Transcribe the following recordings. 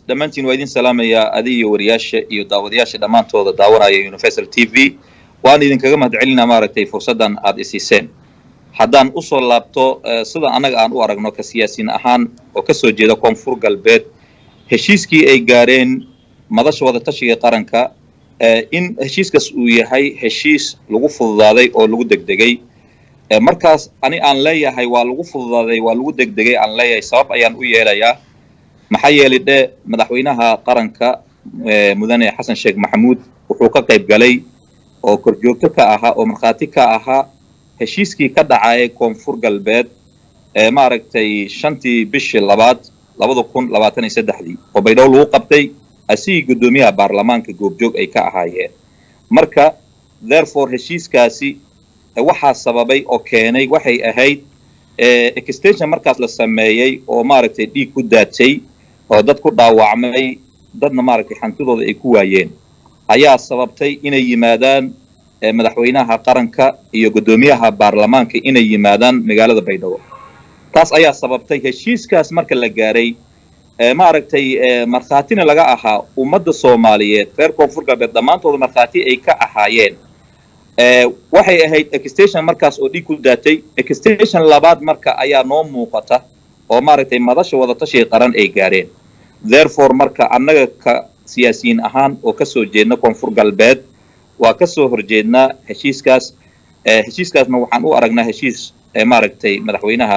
dhammaantiin waa idin salaamayaa adi iyo wariyaasha iyo daawadayaasha dhammaantooda daawanaya universal t v waan idinkaga mahad celinaa maaragtay fursaddan aada isiiseen haddaan usoo laabto sida annaga aan u aragno ka siyaasiin ahaan oo ka soo jeeda koonfur galbeed heshiiskii ay gaareen madasha wadatashiga qaranka in heshiiskaas uu yahay heshiis lagu fududaaday oo lagu degdegay markaas ani aan leeyahay waa lagu fududaaday waa lagu degdegay aan leeyahay sabab ayaan u yeelayaa maxaa yeelay dhe madaxweynaha qaranka mudane xasan sheekh maxamuud wuxuu ka qayb galay oo korjoogto ka ahaa oo markhaati ka ahaa heshiiskii ka dhacay koonfur galbeed ee maaragtay shantii bishii labaad labada kun labaatan iyo saddexdii oo baydhabo lagu qabtay asigii guddoomiyaha baarlamaanka goobjoog ay ka ahaayeen marka therefore heshiiskaasi waxaa sababay oo keenay waxay ahayd extension markaas la sameeyey oo maaragtay dhiig ku daadsay oo dad ku dhaawacmay dadna maaragtay hantidooda ay ku waayeen ayaa sababtay inay yimaadaan madaxweynaha qaranka iyo guddoomiyaha baarlamaanka inay yimaadaan magaalada baydhabo taas ayaa sababtay heshiiskaas marka la gaaray maaragtay markhaatina laga ahaa ummadda soomaaliyeed reer koonfur galbeed dhammaantooda markhaati ay ka ahaayeen waxay ahayd extension markaas oo dhiig ku daatay extension labaad marka ayaa noo muuqata oo maaragtay madasha wadatashiga qaran ay gaareen therefore marka annaga ka siyaasiyiin ahaan oo ka soo jeedna koonfur galbeed waa ka soo horjeednaa heshiiskaas heshiiskaasna waxaan u aragnaa heshiis maaragtay madaxweynaha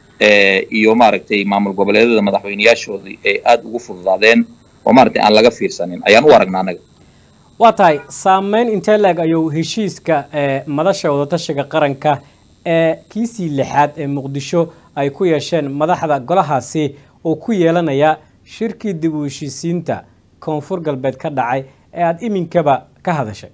iyo maaragtay maamul goboleedyada madaxweyneyaashoodii ay aada ugu fududaadeen oo maaragtay aan laga fiirsanin ayaan u aragnaa annaga waa tahay saameyn intee leeg ayuu heshiiska madasha wadatashiga qaranka ee kiisii lixaad ee muqdisho ay ku yeesheen madaxda golahaasi oo ku yeelanaya shirkii dib u heshiisiinta koonfur galbeed ka dhacay ee aada iminkaba ka hadashay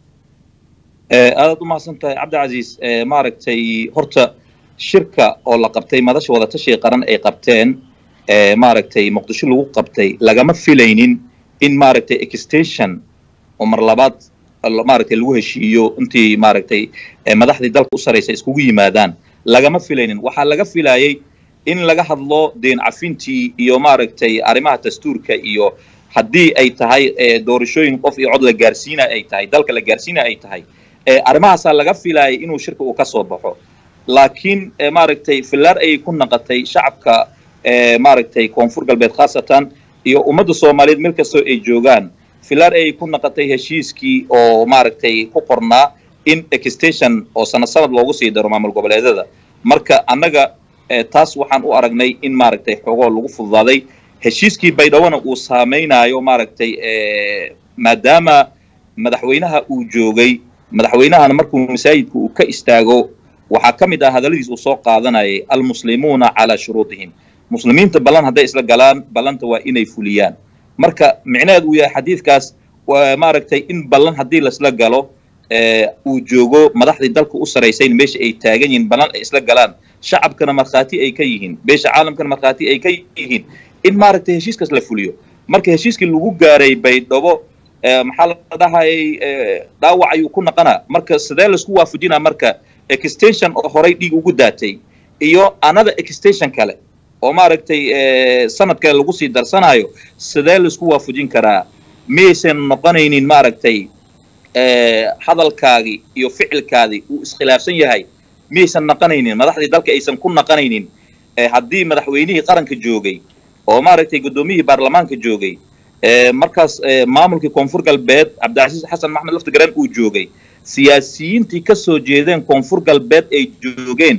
aadaad u mahadsan tahay cabdicasiis maaragtay horta shirka oo la qabtay madasha wadatashiga qaran ay qabteen maaragtay muqdisho lagu qabtay lagama filaynin in maaragtay extension oo mar labaad maaragtay lagu heshiiyo intii maaragtay madaxdii dalka u saraysa iskugu yimaadaan lagama filaynin waxaa laga filayay in laga hadlo deen cafintii iyo maaragtay arrimaha dastuurka iyo haddii ay tahay doorashooyin qof iyo cod la gaarsiina ay tahay dalka la gaarsiina ay tahay arrimahaasaa laga filayay inuu shirka uu ka soo baxo laakiin maaragtay fillaar ayay ku naqatay shacabka maaragtay koonfur galbeed khaasatan iyo ummadda soomaaliyeed meel kastoo ay joogaan fillaar ayay ku naqatay heshiiskii oo maaragtay ku qornaa in extension oo sanad sanad loogu sii daro maamul goboleedyada marka annaga taas waxaan u aragnay in maaragtay xoogoo lagu fududaaday heshiiskii baydhawona uu saameynaayo maaragtay maadaama madaxweynaha uu joogay madaxweynahana markuu masaajidka uu ka istaago waxaa ka mid ah hadalladiis uu soo qaadanayay almuslimuuna calaa shuruudihim muslimiinta ballan hadday isla galaan ballanta waa inay fuliyaan marka micnaheed uu yahay xadiidkaas maaragtay in ballan haddii laisla galo uu joogo madaxdii dalka u saraysayn meesha ay taagan yihiin ballan ay isla galaan shacabkana markhaati ay ka yihiin beesha caalamkana markhaati ay ka yihiin in maaragtay heshiiskaas la fuliyo marka heshiiskii lagu gaaray baydhabo maxaa la dhahayay dhaawac ayuu ku naqanaa marka sidee laisku waafajinaa marka extension oo horay dhiig ugu daatay iyo another extension kale oo maaragtay sanad kale lagu sii darsanayo sidee laisku waafajin karaa miyaysan noqonaynin maaragtay hadalkaagii iyo ficilkaadii uu iskhilaafsan yahay miyaysan naqanaynin madaxdii dalka aysan ku naqanaynin haddii madaxweynihii qaranka joogay oo maaragtay guddoomiyihii baarlamaanka joogay markaas maamulkii koonfur galbeed cabdicasiis xasan maxmed laftigaran uu joogay siyaasiyiintii ka soo jeedeen koonfur galbeed ay joogeen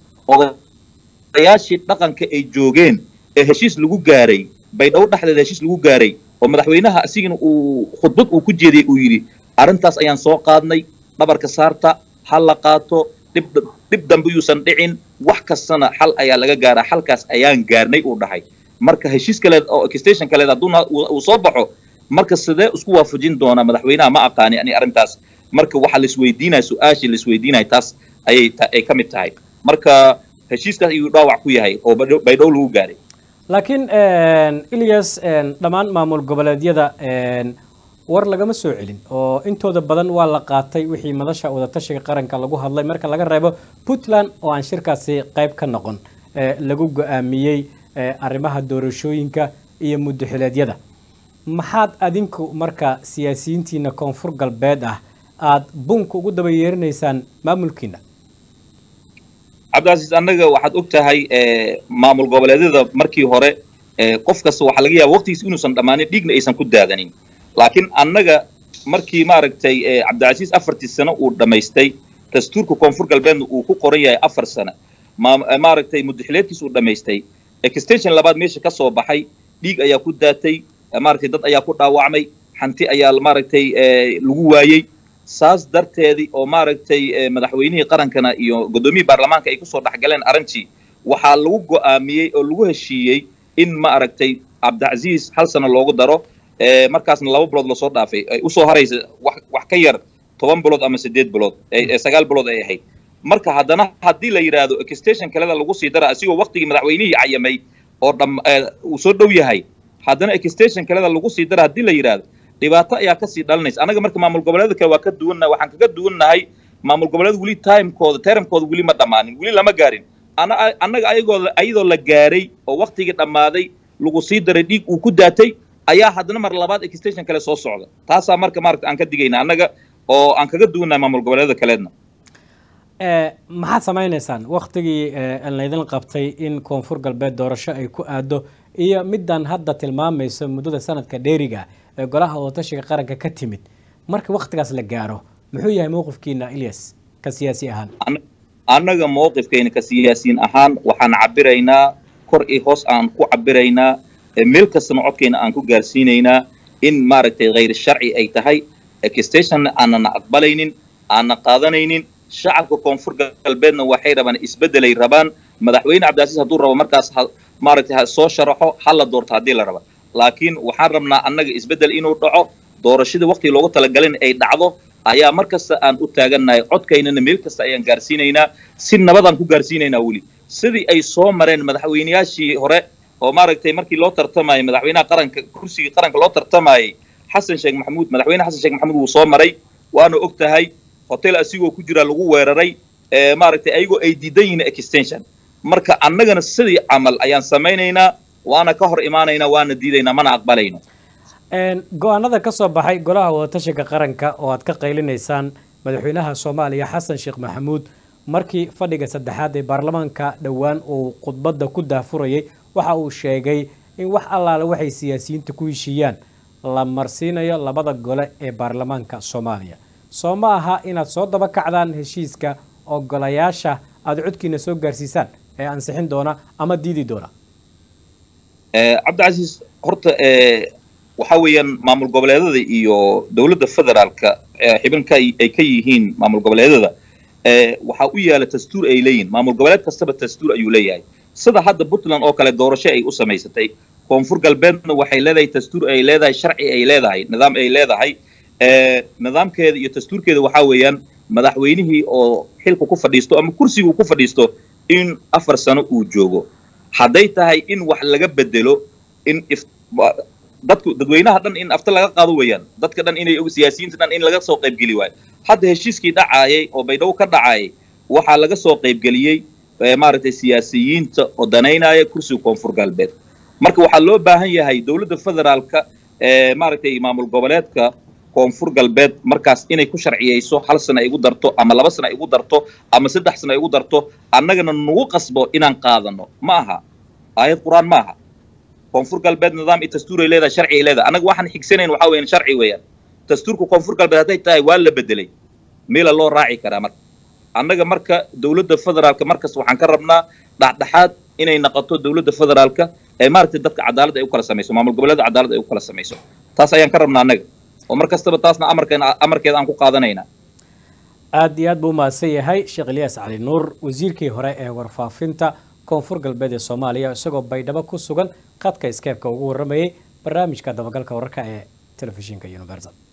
odayaashii dhaqanka ay joogeen ee heshiis lagu gaaray baydhabo dhexdeeda heshiis lagu gaaray oo madaxweynaha asigana uu khudbad uu ku jeediyey uu yidhi arrintaas ayaan soo qaadnay dhabarka saarta ha la qaato dhib dambe yuusan dhicin wax kastana xal ayaa laga gaaraa xalkaas ayaan gaarnay uu dhahay marka heshiis kaleed oo extension kaleed hadduuna uu soo baxo marka sidee isku waafajin doonaa madaxweynaha ma aqaani ani arrintaas marka waxaa laisweydiinaya su-aashii laisweydiinaya taas ayay ay ka mid tahay marka heshiiskaas ayuu dhaawac ku yahay oo baydhow lagu gaaray laakiin ilyas dhammaan maamul goboleedyada war lagama soo celin oo intooda badan waa la qaatay wixii madasha wadatashiga qaranka lagu hadlay marka laga reebo puntland oo aan shirkaasi qayb ka noqon lagu go-aamiyey arrimaha doorashooyinka iyo muddoxileedyada maxaad adinku marka siyaasiyiintiina koonfur galbeed ah aada bunka ugu daba yeerinaysaan maamulkiina cabdicasiis annaga waxaad og tahay maamul goboleedyada markii hore qof kasta waxaa laga yaaba waqtigiis inuusan dhammaanin dhiigna aysan ku daadanin laakiin annaga markii maaragtay cabdicasiis afartii sano uu dhammaystay dastuurka koonfur galbeedna uu ku qoran yahay afar sano maaragtay muddaxileedkiis uu dhammaystay extension labaad meesha ka soo baxay dhiig ayaa ku daatay maaragtay dad ayaa ku dhaawacmay hanti ayaa maaragtay lagu waayey saas darteedii oo maaragtay madaxweynihii qarankana iyo guddoomiyihii baarlamaanka ay kusoo dhexgaleen arrintii waxaa lagu go'aamiyey oo lagu heshiiyey in maaragtay cabdicasiis hal sano loogu daro markaasna laba bilood lasoo dhaafay ay usoo haraysa wax wax ka yar toban bilood ama siddeed bilood sagaal bilood ay ahayd marka haddana haddii la yidhaahdo extension kaleda lagu sii dara asigoo waqtigii madaxweynihii cayamay oo dham uu soo dhow yahay haddana extension kaleda lagu sii dara haddii la yidhaahdo dhibaato ayaa kasii dhalanaysa annaga marka maamul goboleeda kale waa ka duwannahay waxaan kaga duwannahay maamul goboleeda weli timekooda termkooda weli ma dhammaanin weli lama gaarin annaga ayagoo ayadoo la gaaray oo waqtigii dhammaaday lagu sii daray dhiig uu ku daatay ayaa haddana mar labaad extension kale soo socda taasaa marka maaragta aan ka digayna annaga oo aan kaga duwannahay maamul goboleeda kaleedna maxaad samaynaysaan waktigii laydin qabtay in koonfur galbeed doorasho ay ku aado iyo middan hadda tilmaamayso muddada sanadka dheeriga ee golaha wadatashiga qaranka ka timid marka waktigaas la gaaro muxuu yahay mowqifkiina ilyas ka siyaasi ahaan annaga mowqifkayna ka siyaasiyiin ahaan waxaan cabiraynaa kor iyo hoos aan ku cabiraynaa meel kastana codkayna aan ku gaarsiinaynaa in maaragtay khayr sharci ay tahay extationna aanana aqbalaynin aanna qaadanaynin shacabka koonfur galbeedna waxay rabaan isbeddelay rabaan madaxweyne cabdilcasiis hadduu rabo markaas maaragtay ha soo sharaxo ha la doorto haddii la raba laakiin waxaan rabnaa annaga isbeddel inuu dhaco doorashadii waqtigii loogu talagalin ay dhacdo ayaa mar kasta aan u taagannahay codkaynana meel kasta ayaan gaarsiinaynaa si nabadaan ku gaarsiinaynaa weli sidii ay soo mareen madaxweyneyaashii hore oo maaragtay markii loo tartamayay madaxweynaha qaranka kursigii qaranka loo tartamayay xasan sheekh maxamuud madaxweyne xasan sheekh maxamuud wuu soo maray waana og tahay hotel asigoo ku jira lagu weeraray maaragtay ayagoo ay diidan yihiin extension marka annagana sidii camal ayaan samaynaynaa waana ka hor imaanaynaa waana diidaynaa mana aqbalayno go-aanada ka soo baxay golaha wadatashiga qaranka oo aad ka qaylinaysaan madaxweynaha soomaaliya xasan sheekh maxamuud markii fadhiga saddexaad ee baarlamaanka dhowaan uu khudbadda ku daafurayay waxa uu sheegay in wax allaale waxay siyaasiyiinta ku heshiiyaan la marsiinayo labada gole ee baarlamaanka soomaaliya soo ma aha inaad soo daba kacdaan heshiiska oo golayaasha aada codkiina soo gaarsiisaan ee ansixin doona ama diidi doona cabdicasiis horta waxa weeyaan maamul goboleedada iyo dowladda federaalka xibinka ay ka yihiin maamul goboleedada waxaa u yaala dastuur ay leeyihin maamul goboleed kastaba dastuur ayuu leeyahay sida hadda puntland oo kale doorasho ay u samaysatay koonfur galbeedna waxay leedahay dastuur ay leedahay sharci ay leedahay nidaam ay leedahay nidaamkeeda iyo dastuurkeeda waxaa weeyaan madaxweynihii oo xilka ku fadhiisto ama kursiga ku fadhiisto in afar sano uu joogo hadday tahay in wax laga bedelo in dadku dadweynaha dhan in afta laga qaado weeyaan dadka dhan inay siyaasiyiinta dhan in laga soo qaybgeli waayo hadda heshiiskii dhacaayay oo baydhabo ka dhacaayay waxaa laga soo qaybgeliyey maaragtay siyaasiyiinta oo danaynaya kursiga koonfur galbeed marka waxaa loo baahan yahay dowladda federaalka maaragtay maamul goboleedka koonfur galbeed markaas inay ku sharciyeyso hal sana ay igu darto ama laba sana ay igu darto ama saddex sana ay igu darto annagana nagu qasbo inaan qaadano ma aha aayad qur-aan ma aha koonfur galbeed nidaam iyo dastuur ay leedahay sharci ay leedahay annaga waxaan xigsanayn waxaa weeyaan sharci weeyaan dastuurka koonfur galbeed hadday tahay waa la bedelay meela loo raaci karaa marka annaga marka dowladda federaalka markas waxaan ka rabnaa dhexdhexaad inay noqoto dowladda federaalka ee maaragtay dadka cadaalad ay u kala samayso maamul goboleeda cadaalad ay u kala samayso taas ayaan ka rabnaa annaga oo mar kastaba taasna amarkeen amarkeeda aan ku qaadanaynaa aada iyo aad buu umahadsan yahay sheekh ilyaas cali nuur wasiirkii hore ee warfaafinta koonfur galbeed ee soomaaliya isagoo baydhabo ku sugan khadka skeebka ugu warramayay barnaamijka dabagalka wararka ee telefishinka universal